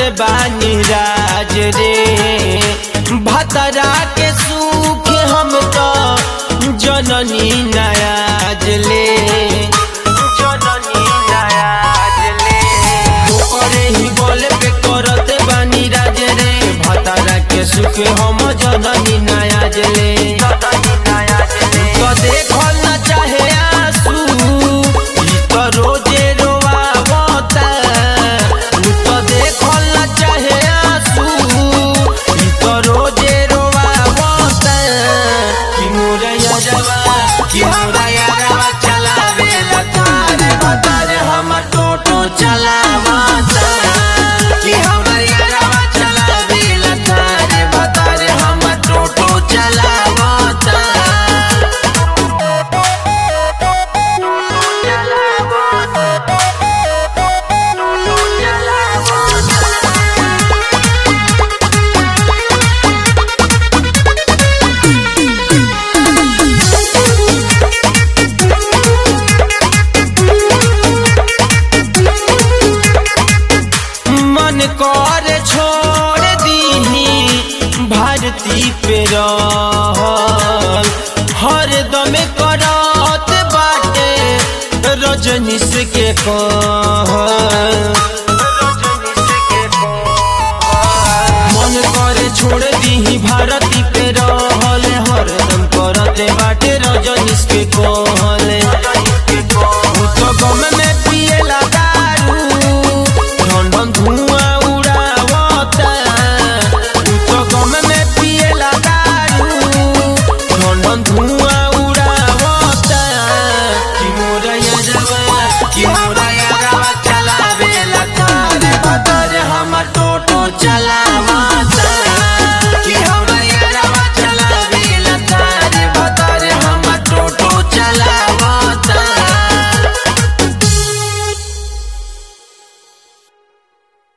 बानी राज रे भतरा के सुख हम तो जननी नयाज ले जननी नयाज ले ओकरे ही बोले पे करत बानी राज रे भतरा के सुख हम जननी नयाज ले तो देखल न चाहे आंसू ई तो रोजे रोआवता उ तो देखल न चाहे आंसू ई तो रोजे रोआवता कि मोरा यारवा कि मोरा यारवा चलावे लतारे बतारे हम टोटो चलावता कि हमरा यारवा चलावे लतारे बतारे हम टोटो चलावता मन कर छोड़ दीही भारती पे रहल हर दम करत बाटे रजनीश के कहल मन करे छोड़ दीही भारती पे रहल हर दम करत बाटे रजनीश के कहल उ तो गम में पिएला दारू ढन ढन धुआं उड़ावता उ तो गम में पिएला दारू ढन ढन धुआं